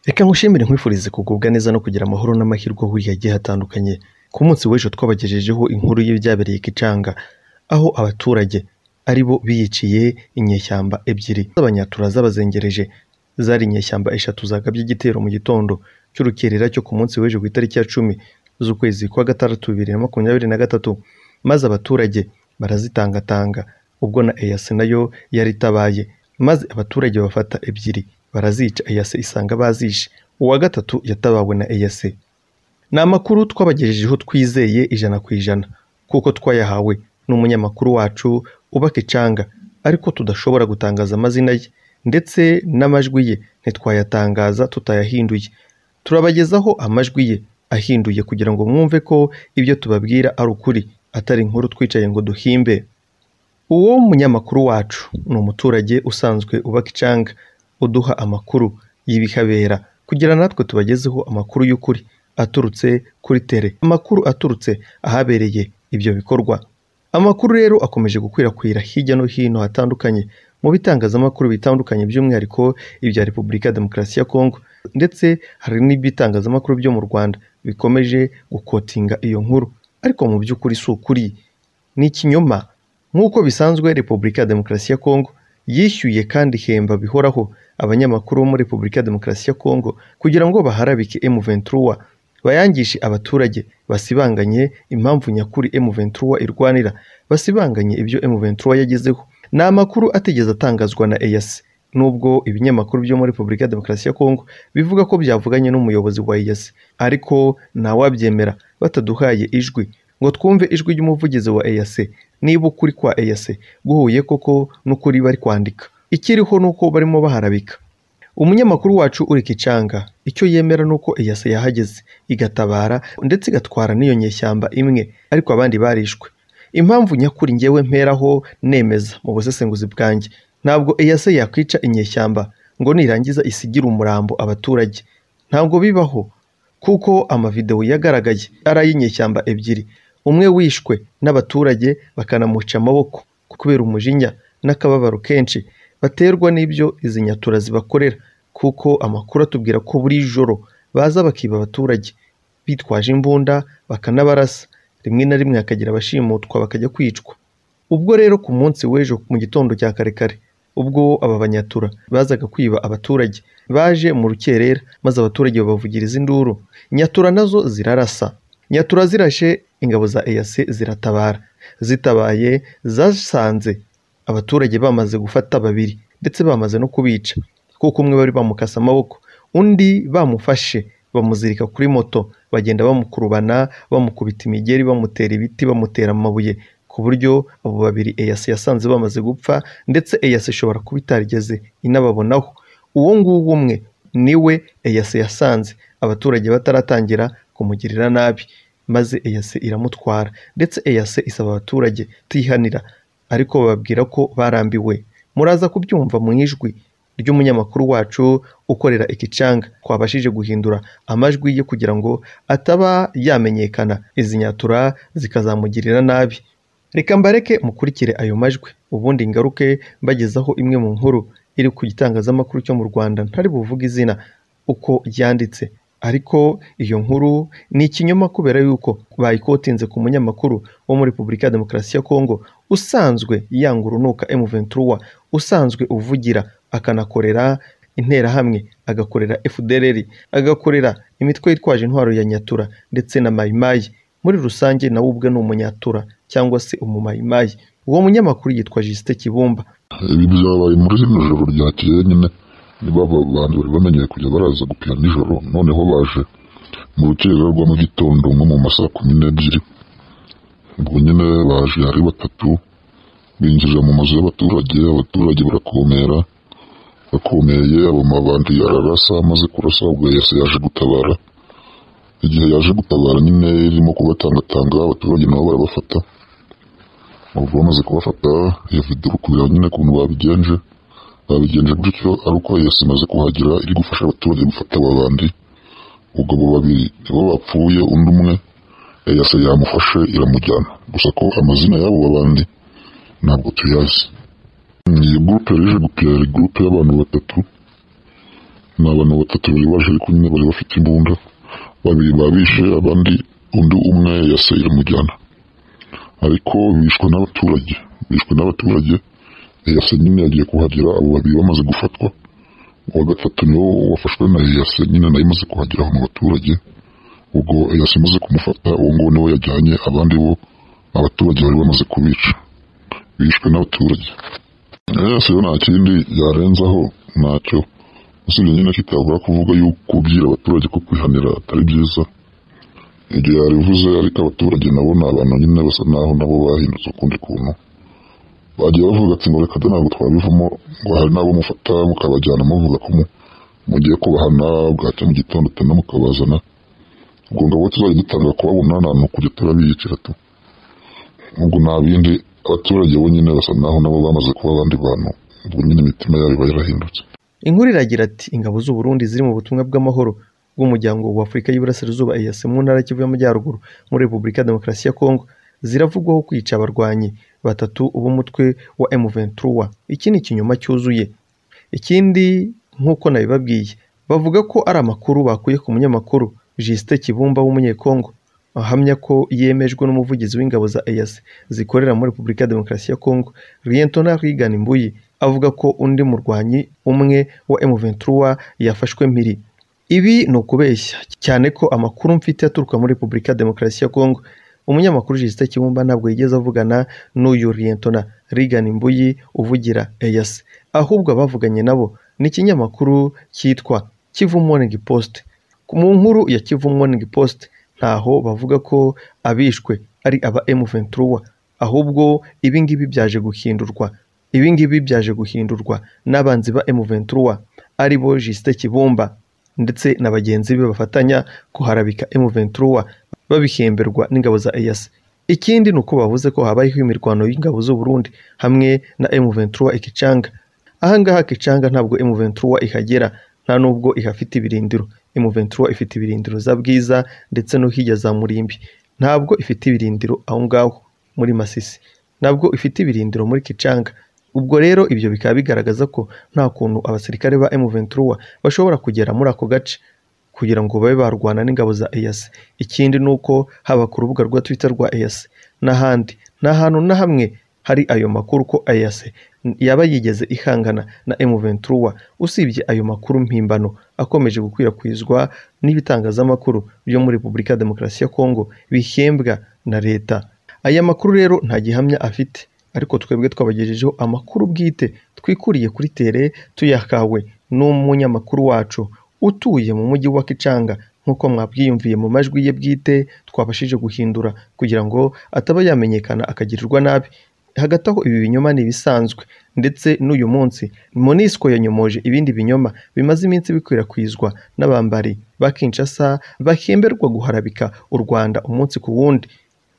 Reka nkushimire nkwifurize kugubwa neza no kugira amahoro n'amahirwe uhuriye agiye hatandukanye. Ku munsi w'ejo twabagejejeho inkuru y'ibyabereye i Gicanga, aho abaturage ari bo biyiciye inyeshyamba ebyiri z'abanyatura zabazengereje. Zari inyeshyamba eshatu zagabye igitero mu gitondo cy'urukerera cyo ku munsi w'ejo ku itariki ya cumi z'ukwezi kwa gatandatu bibiri na makumyabiri na gatatu, maze abaturage barazitangatanga ubwo na EAC nayo yari itabaye, maze abaturage bafata ebyiri barazica EAC isanga bazishe, uwa gatatu yatabawe na EAC. Ni amakuru twabagejejeho twizeye ijana ku ijana kuko twayahawe n'umunyamakuru wacu uba Gicanga, ariko tudashobora gutangaza amazina ye ndetse n'amajwi ye ntitwayatangaza tutayahinduye. Turabagezaho amajwi ye ahinduye kugira ngo mwumve ko ibyo tubabwira ari ukuri atari inkuru twicaye ngo duhimbe. Uwo munyamakuru wacu ni umuturage usanzwe uba Gicanga uduha amakuru y'ibihabera kugira natwe tubagezeho amakuru y'ukuri aturutse kuri tere, amakuru aturutse ahabereye ibyo bikorwa. Amakuru rero akomeje gukwirakwira hirya no hino hatandukanye mu bitangazamakuru bitandukanye by'umwihariko ibya Repubulika ya Demokarasi ya Kongo ndetse hari n'ibitangazamakuru byo mu Rwanda bikomeje gukotinga iyo nkuru ariko mu by'ukuri si ukuri, ni ikinyoma. Nk'uko bisanzwe Repubulika ya Demokarasi ya Kongo yishyuye kandi ihemba bihoraho abanyamakuru bo muri Repubulika ya Demokarasi ya Kongo kugira ngo baharabike M23 bayangishe abaturage basibanganye impamvu nyakuri M23 irwanira, basibanganye ibyo M23 yagezeho. Ni amakuru atigeze atangazwa na EAC nubwo ibinyamakuru byo muri Repubulika ya Demokarasi ya Kongo bivuga ko byavuganye n'umuyobozi wa EAC ariko ntawabyemera bataduhaye ijwi ngo twumve ijwi ry'umuvugizi wa EAC niba ukuri kwa EAC guhuye koko n'ukuri bari kwandika. Ikiriho ni uko barimo baharabika. Umunyamakuru wacu uri Gicanga icyo yemera ni uko EAC yahageze igatabara ndetse igatwara n'iyo nyeshyamba imwe ariko abandi barishwe. Impamvu nyakuri ngewe mperaho nemeza mu busesenguzi bwanjye ntabwo EAC yakwica inyeshyamba ngo nirangiza isigire umurambo abaturage, ntabwo bibaho kuko amavidewo yagaragaye ari ay'inyeshyamba ebyiri umwe wishwe n'abaturage bakanamuca amaboko kubera umujinya n'akababaro kenshi baterwa n'ibyo izi nyatura zibakorera kuko amakuru atubwira ko buri joro baza bakiba abaturage bitwaje imbunda bakanabarasa rimwe na rimwe hakagira abashimutwa bakajya kwicwa ubwo rero ku munsi w'ejo mu gitondo cya kare kare ubwo aba banyatura bazaga kwiba abaturage baje mu rukerera maze abaturage babavugiriza induru nyatura nazo zirarasa nyatura zirashe ingabo za EAC ziratabara zitabaye zasanze abaturage bamaze gufata babiri ndetse bamaze no kubica kuko umwe bari bamukase amaboko undi bamufashe bamuzirika kuri moto bagenda bamukurubana bamukubita imigeri bamutera ibiti bamutera amabuye ku buryo abo babiri EAC yasanze bamaze gupfa ndetse EAC ishobora kuba itarigeze inababonaho uwo nguwo umwe niwe EAC yasanze abaturage bataratangira kumugirira nabi maze EAC iramutwara ndetse EAC isaba abaturage kutihanira ariko bababwira ko barambiwe muraza kubyumva mu ijwi ry'umunyamakuru wacu ukorera ikicanga twabashije guhindura amajwi ye kugira ngo ataba yamenyekana izi nyatura zikazamugirira nabi reka mbareke mukurikire ayo majwi ubundi ngaruke mbagezaho imwe mu nkuru iri ku gitangazamakuru cyo mu Rwanda ntari buvuge izina uko yanditse ariko iyo nkuru ni ikinyoma kubera yuko bayikotinze ku munyamakuru wo muri Repubulika ya Demokarasi ya Kongo usanzwe yanga urunuka M23 usanzwe uvugira akanakorera interahamwe agakorera FDLR agakorera imitwe yitwaje intwaro ya Nyatura ndetse na Mayimayi muri rusange nawe ubwe ni umunyatura cyangwa se umumayimayi uwo munyamakuru yitwa Justin Kibumba ibi byabaye muri zino joro ryakeye nyine niba aba bantu bari bamenyeye kujya baraza gupira nijoro noneho baje mu rukerera rwa mu gitondo nko mu masaa kumi n'ebyiri ubwo nyine baje ari batatu binjirira mu mazu y'abaturage abaturage barakomera bakomeye abo mabandi ararasa amaze kurasa ubwo yase yaje gutabara igihe yaje gutabara nyine irimo kubatangatanga abaturage nabo barabafata ubu bamaze kubafata iyo video uri kureba nyine ukuntu babigenje babigenje gutyo ari uko yose imaze kuhagera iri gufasha abaturage gufata aba bandi ubwo abo babiri nibo bapfuye undi umwe yase yamufashe iramujyana gusa ko amazina y'abo babandi ntabwo tuyazi iyi gurupe yaje gupira ari gurupe y'abantu batatu ni abantu batatu bayibaje ariko nyine bari bafite imbunda babiri babishe abandi undi umwe yase iramujyana ariko bishwe n'abaturage bishwe n'abaturage eyase nyine yagiye kuhagera abo babiri bamaze gufatwa uwa gatatu niwo wafashwe na eyase nyine nawe imaze kuhagera aho mu baturage ubwo eyase imaze kumufata uwo nguwo niwe yajyanye abandi bo abaturage bari bamaze kubica bishwe n'abaturage eyase yo nta kindi yarenzaho ntacyo usibye nyine kitabura kuvuga yuko kubwira abaturage ko kwihanira atari byiza igihe yabivuze ariko abaturage nabo ni abantu nyine basa naho nabo bahindutse ukundi kuntu bagiye bavuga ati ngo reka da ntabwo twabivamo ngo hari n'abo mufata mukabajyana muvuga ko mu- mugiye kubahana bwacya mu gitondo utana mukabazana ubwo ngabo tuzajya dutanga kubabona nta hantu kujya turabiyicira tu ubwo nta bindi abaturage bo nyine basa naho nabo bamaze kuba abandi bantu ubwo nyine imitima yabo iba yarahindutse inkuru iragira ati ingabo z'u Burundi ziri mu butumwa bw'amahoro bw'umuryango wa Afurika y'Iburasirazuba EAC mu ntara ya Kivu y'Amajyaruguru muri Repubulika ya Demokarasi ya Kongo ziravugwaho kwica abarwanyi batatu b'umutwe wa M23 iki ni ikinyoma cyuzuye ikindi nk'uko nabibabwiye bavuga ko ari amakuru bakuye ku munyamakuru Justin Kibumba w'umunyekongo ahamya ko yemejwe n'umuvugizi w'ingabo za EAC zikorera muri Repubulika ya Demokarasi ya Kongo Lieutenant Regan Mbuyi avuga ko undi murwanyi umwe wa M23 yafashwe mpiri ibi ni ukubeshya cyane ko amakuru mfite aturuka muri Repubulika ya Demokarasi ya Kongo umunyamakuru Justin Kibumba ntabwo yigeze avugana n'uyu Lieutenant Regan Mbuyi uvugira EAC ahubwo abavuganye nabo ni ikinyamakuru cyitwa Kivu Morning Post mu nkuru ya Kivu Morning Post ntaho bavuga ko abishwe ari aba M23 ahubwo ibi ngibi byaje guhindurwa ibi ngibi byaje guhindurwa n'abanzi ba M23 ari bo Justin Kibumba ndetse na bagenzi be bafatanya kuharabika M23 babihemberwa n'ingabo za EAC ikindi ni uko bavuze ko habayeho imirwano y'ingabo z'u Burundi hamwe na M23 Ikicanga ahangaha Kicanga ntabwo M23 ihagera nta nubwo ihafite ibirindiro M23 ifite ibirindiro za Bwiza ndetse no hirya za Murimbi ntabwo ifite ibirindiro aho ngaho muri Masisi ntabwo ifite ibirindiro muri Kicanga ubwo rero ibyo bikaba bigaragaza ko nta kuntu abasirikare ba M23 bashobora kugera muri ako gace kugira ngo babe barwana n'ingabo za EAC ikindi ni uko haba ku rubuga rwa Twitter rwa EAC n'ahandi nta hantu na hamwe hari ayo makuru ko EAC yaba yigeze ihangana na M23 usibye ayo makuru mpimbano akomeje gukwirakwizwa n'ibitangazamakuru byo muri Repubulika ya Demokarasi ya Kongo bihembwa na leta aya makuru rero nta gihamya afite ariko twebwe twabagejejeho amakuru bwite twikuriye kuri tere tuyakawe n'umunyamakuru wacu utuye mu mujyi wa Kicanga nk'uko mwabwiyumviye mu majwi ye bwite twabashije guhindura kugira ngo ataba yamenyekana akagirirwa nabi hagati aho ibi binyoma ni ibisanzwe ndetse n'uyu munsi monisco yanyomoje ibindi binyoma bimaze iminsi bikwirakwizwa n'abambari ba kinshasa bahemberwa guharabika u rwanda umunsi ku wundi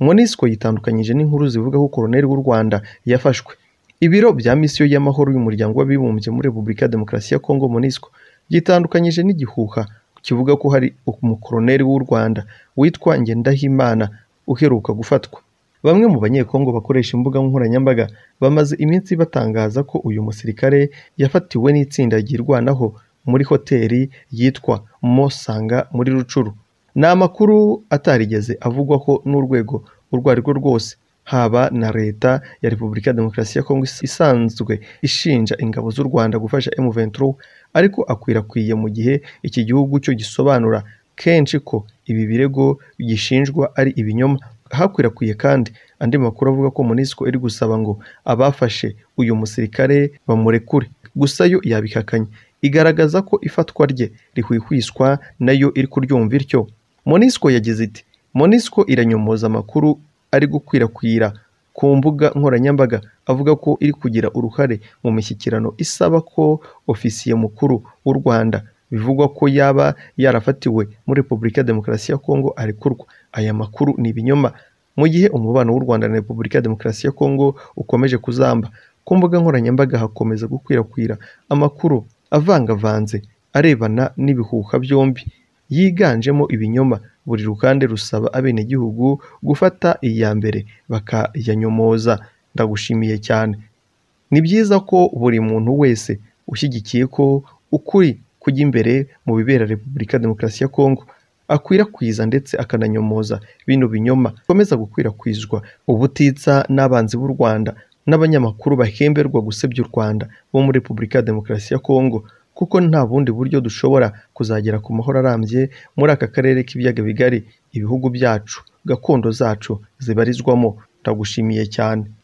monisco yitandukanyije n'inkuru zivuga ko koroneli w'u rwanda yafashwe ibiro bya misiyo y'amahoro y'umuryango w'abibumbye muri repubulika ya demokarasi ya kongo monisco byitandukanyije n'igihuha kivuga ko hari umukoroneli w'u rwanda witwa ngendahimana uheruka gufatwa bamwe mu banyekongo bakoresha imbuga nkoranyambaga bamaze iminsi batangaza ko uyu musirikare yafatiwe n'itsinda ryirwanaho muri hoteli yitwa Mosanga muri Rucuru ni amakuru atarigeze avugwaho n'urwego urwo ari rwo rwose haba na leta ya repubulika ya demokarasi ya kongo isanzwe ishinja ingabo z'u rwanda gufasha M23 ariko akwirakwiye mu gihe iki gihugu cyo gisobanura kenshi ko ibi birego gishinjwa ari ibinyoma hakwirakwiye kandi andi makuru avuga ko monisco iri gusaba ngo abafashe uyu musirikare bamurekure gusa yo yabihakanye igaragaza ko ifatwa rye rihwihwiswa nayo iri kuryumva ityo monisco yagize iti monisco iranyomoza amakuru ari gukwirakwira ku mbuga nkoranyambaga avuga ko iri kugira uruhare mu mishyikirano isaba ko ofisiye mukuru w'u rwanda bivugwa ko yaba yarafatiwe muri repubulika ya demokarasi ya kongo arekurwa aya makuru ni ibinyoma mu gihe umubano w'u rwanda na repubulika ya demokarasi ya kongo ukomeje kuzamba ku mbuga nkoranyambaga hakomeza gukwirakwira amakuru avangavanze arebana n'ibihuha byombi yiganjemo ibinyoma buri rugande rusaba abenegihugu gufata iya mbere bakayanyomoza ndagushimiye cyane ni byiza ko buri muntu wese ushyigikiye ko ukuri kujya imbere mu bibera repubulika demokarasi ya kongo akwirakwiza ndetse akananyomoza bino binyoma bikomeza gukwirakwizwa ubutitsa n'abanzi b'u rwanda n'abanyamakuru bahemberwa gusebya u rwanda bo muri repubulika ya demokarasi ya kongo kuko nta bundi buryo dushobora kuzagera ku mahoro arambye muri aka karere k'ibiyaga bigari ibihugu byacu gakondo zacu zibarizwamo ndagushimiye cyane